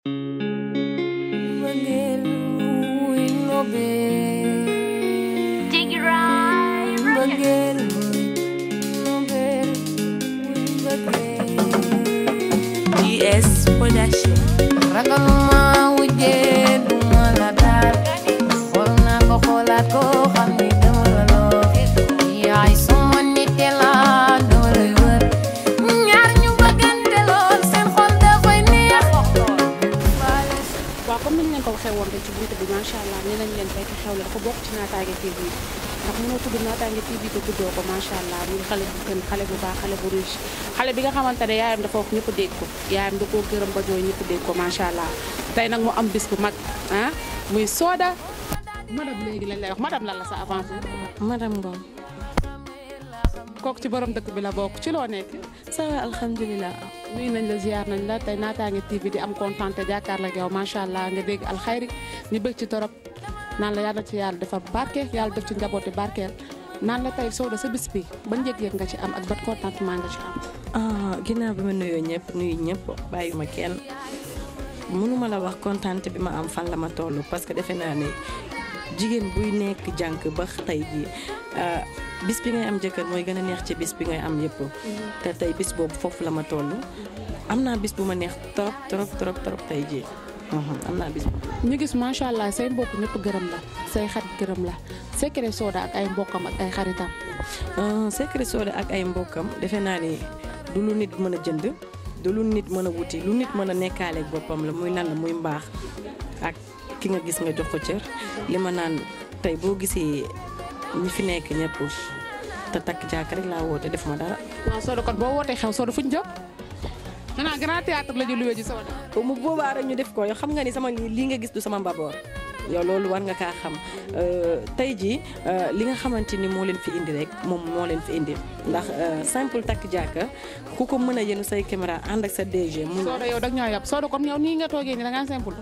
Mbëggeel wuy nobel Dig it right, right. Mbëggeel wuy nobel wuy mbëggeel GS Production ragaluma wujjee duma la daal xool naa ko xoolaat ko xam ni dama la loo yaay sama nit te la dama lay wër ñaar ñu bëggante lool seen xol dafay neex waaw comme ni ñu leen ko waxee woon rek ci buntu bi macha allah nee nañ leen fekk xew la dafa bokk ci naataange TV ndax mënoo tudd naataange TV te tuddoo ko macha allah muy xale bu gën xale bu baax xale bu riche xale bi nga xamante ne yaayam dafa wax ñëpp dégg ko yaayam da koo gërëm ba jooy ñëpp dégg ko macha allah tey nag mu am bis bu mag ah muy Soda madame léegi lañ lay wax madame lan la sa avancé madame Ngom kooku ci borom dëkk bi la bokk ci loo nekk ça va alhamdulilah nuyu nañ la ziar nañ la tey naataange TV di am kontaan te jàkkaarloo ak yow macha allah nga dégg alxayri ñu bëgg ci torop naan la yàlla ci yàlla defar barke yàlla def ci njabooti barkeel naan la tey Soda sa bis bi ban yëg-yëg nga ci am ak ban contentement nga ci am. ah ginnaaw bi ma nuyoo ñëpp nuyu ñëpp bàyyuma kenn mënuma la wax kontante bi ma am fan la ma toll parce que defe naa ne jigéen buy nekk jànk ba tey jii ah, bis bi ngay am jëkkër mooy gën a neex ci bis bi ngay am yëpp te tey bis boobu foofu la ma toll am naa bis bu ma neex trop trop trop trop tey jii Mhm, am naa bis bu ñu gis macha allah say mbokk ñëpp gërëm la say xarit gërëm la secret Soda ak ay mbokkam ak ay xaritam. Euh, secret Soda ak ay mbokkam defe naa ni du lu nit mën a jënd du lu nit mën a wuti lu nit mën a nekkaaleeg boppam la muy lan la muy mbaax ak ki nga gis nga jox ko cër li ma naan tey boo gisee ñi fi nekk ñëpp te takk jàkk rek laa woote def ma dara. waaw Soda kon boo wootee xew Soda fuñ jëm xanaa grand théâtre la ñu luwee ji Soda. mu boobaa rek ñu def ko yow xam nga ni sama lii lii nga gis du sama mbaboor yow loolu war nga kaa xam Euh, tey jii euh, li nga xamante ni moo leen fi indi rek moom moo leen fi indi ndax euh, simple takk jàkka ku ko mën a yenu say caméra ànd ak sa DG mu Soda yow dag ñoo yab Soda kon yow nii nga toogee nii da ngaa simple.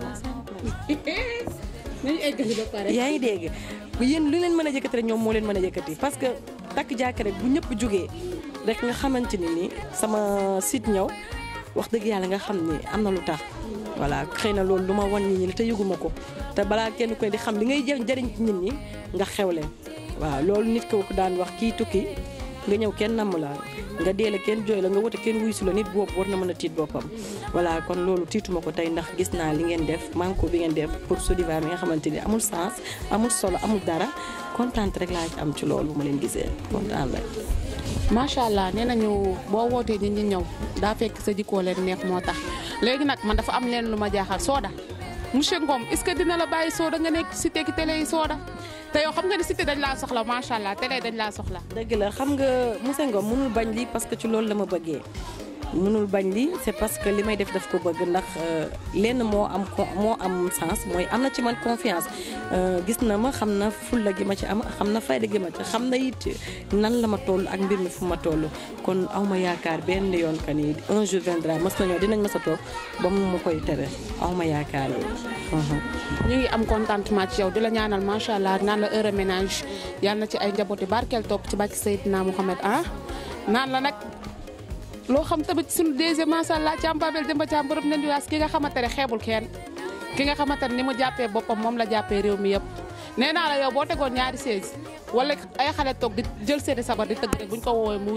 nañu eggali ba pare. yaa ngi dégg yéen lu leen mën a yëkkati rek ñoom moo leen mën a yëkkati parce que takk jàkka rek bu ñëpp jógee rek nga xamante ni ni sama site ñëw wax dëgg yàlla nga xam ni am na lu tax voilà xëy na loolu lu ma wan nit ñi la te yëguma ko te balaa kenn koy di xam li ngay jëriñ jëriñ ci nit ñi nga xewle waaw loolu nit ko daan wax kii tukki nga ñëw kenn namm la nga dee la kenn jooy la nga wote kenn wuy su la nit boobu war na mën a tiit boppam voilà kon loolu tiituma ko tey ndax gis naa li ngeen def manko bi ngeen def pour Sodiva mi nga xamante ni amul sens amul solo amul dara kontaan rek laa ci am ci loolu bu ma leen gisee kontaan rek macha allah nee nañu boo wootee nit ñi ñëw daa fekk sa jikkoo leen neex moo tax léegi nag man dafa am leen lu ma jaaxal Soda monsieur Ngom est-ce que dina la bàyyi Soda nga nekk cité ki télé yi Soda te yow xam nga ni cité dañ laa soxla macha allah télé dañ laa soxla. dëgg la xam nga monsieur Ngom mënul bañ lii parce que ci loolu la ma bëggee mënul bañ lii c'est parce que li may def daf ko bëgg ndax euh, lenn moo am co- moo am sens mooy am na ci man confiance Euh, gis na ma xam na fulla gi ma ci am xam na fayda gi ma ci xam na it nan la ma toll ak mbir mi fu ma toll kon aw ma yaakaar benn yoon ka ni un jour viendra mas na ñëw dinañ ma sa toog ba mu ma koy tere aw ma yaakaar yi ñu ngi am contentement ci yow di la ñaanal macha allah naan la heure ménage yal na ci ay njabooti barkeel topp ci bàkki Seydina Mouhamed ah naan la nag loo xam tamit suñu deuxième macha allah càmm Babel Demba Thiam borom nen diwaas ki nga xamante ne xeebul kenn ki nga xamante ne ni mu jàppee boppam moom la jàppee réew mi yëpp nee naa la yow boo tegoon ñaari seize wala ay xale toog di jël seeni sabar di tëgg rek buñ ko woowee mu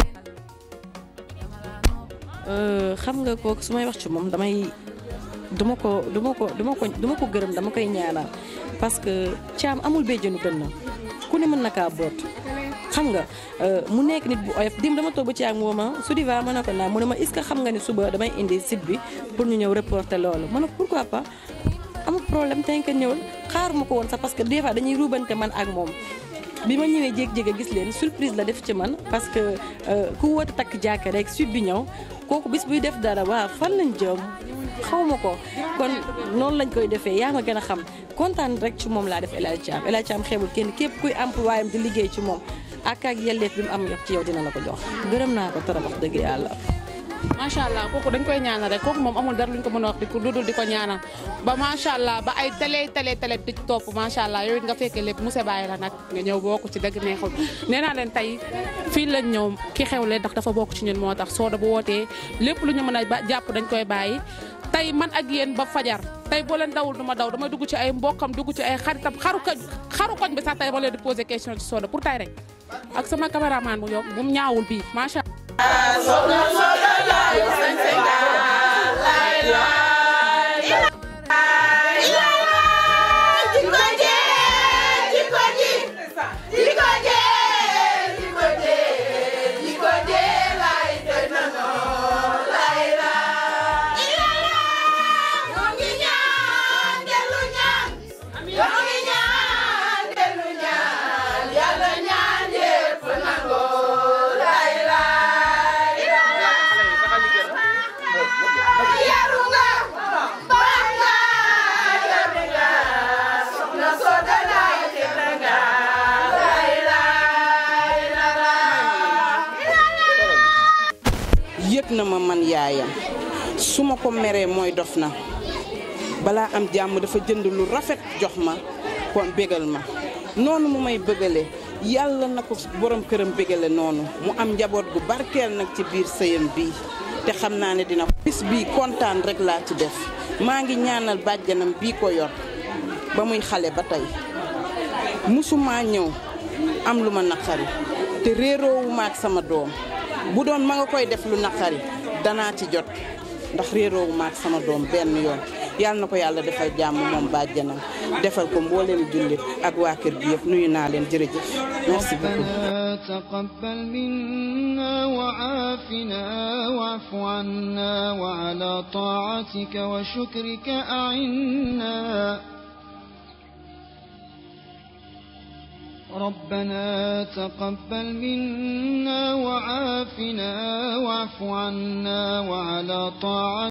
Euh, xam nga kooku su may wax ci moom damay duma ko duma ko duma ko duma ko gërëm dama koy ñaanal parce que caam amul béjjënu dënn ku ne mën na kaa boot xam nga euh, mu nekk nit bu oyof dim dama toog ba ci ak moom ma su diva ma ne ko naa mu ne ma est-ce que xam nga ni suba damay indi site bi pour ñu ñëw reporter loolu ma ne ko pourquoi pas amul problème tey ñëwal xaaruma ko woon sax parce que des fois dañuy ruubante man ak moom bi ma ñëwee jéeg-jéeg gis leen surprise la def ci man parce que euh, ku woote takk jàkka rek suite bi ñëw kooku bis buy def dara waa fan lañ jëm xaw ma ko kon noonu lañ koy defee yaa ma gën a xam kontaan rek ci moom laa def El Hadj Thiam El Hadj Thiam xeebul kenn képp kuy employé am di liggéey ci moom ak ak yelleef bi mu am yëpp ci yow dina la ko jox gërëm naa ko trop wax dëgg yàlla. macha allah kooku dañ koy ñaanal rek kooku moom amul dara luñ ko mën a wax di ko dudul di ko ñaanal ba macha allah ba ay télé télé télé di topp macha allah yow it nga fekkee lépp monsieur Baye la nag nga ñëw bokk ci dëgg neexul nee naa leen tey fii lañ ñëw ki xewle ndax dafa bokk ci ñun moo tax Soda bu wootee lépp lu ñu mën a ba jàpp dañ koy bàyyi tey man ak yéen ba fajar tey boo leen dawul du ma daw damay dugg ci ay mbokkam dugg ci ay xaritam xaru koñ xaru koñ bi sax tey ma leen di poser question ci Soda pour tey rek ak sama caméraman bu ñoom bu mu ñaawul bii macha yëg na ma man yaayam su ma ko meree mooy dof na balaa am jàmm dafa jënd lu rafet jox ma kon bégal ma noonu mu may bëggale yàlla na ko borom këram bégale noonu mu am njaboot gu barkeel nag ci biir sëyam bii te xam naa ne dina bis bii kontaan rek laa ci def maa ngi ñaanal bàjjanam bii ko yor ba muy xale ba tey musumaa ñëw am lu ma naqari te réeroowu ma ak sama doom bu doon ma nga koy def lu naqari danaa ci jot ndax réeroowu ma ak sama doom benn yoon yàlla na ko yàlla defal jàmm moom bàjjanam defal ko mbooleem jullit ak waa kër gi yëpp nuyu naa leen jërëjëf merci beaucoup ربنا تقبل منا وعافنا واعف عنا وعلى طاعتك وشكرك أعنا ربنا تقبل منا وعافنا واعف عنا وعلى طاعتك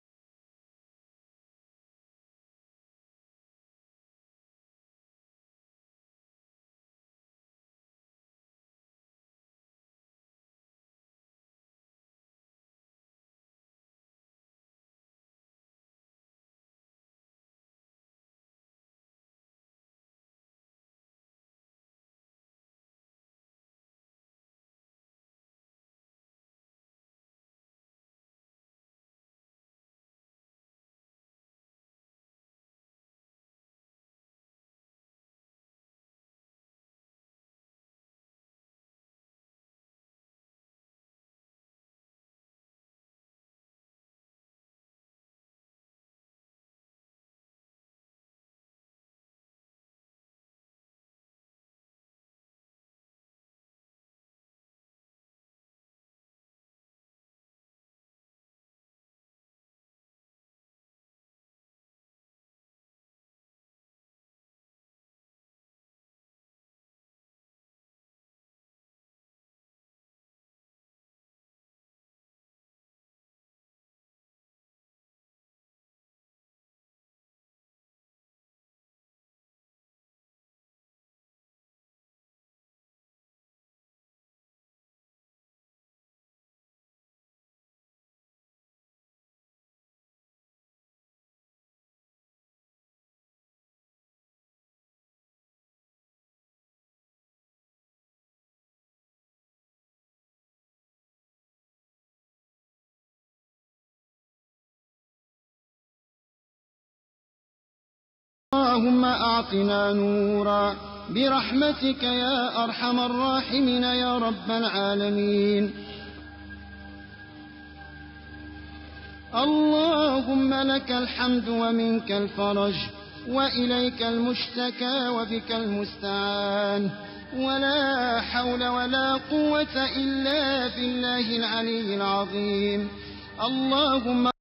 اللهم أعطنا نورا برحمتك يا أرحم الراحمين يا رب العالمين اللهم لك الحمد ومنك الفرج وإليك المشتكى وبك المستعان ولا حول ولا قوة إلا بالله العلي العظيم اللهم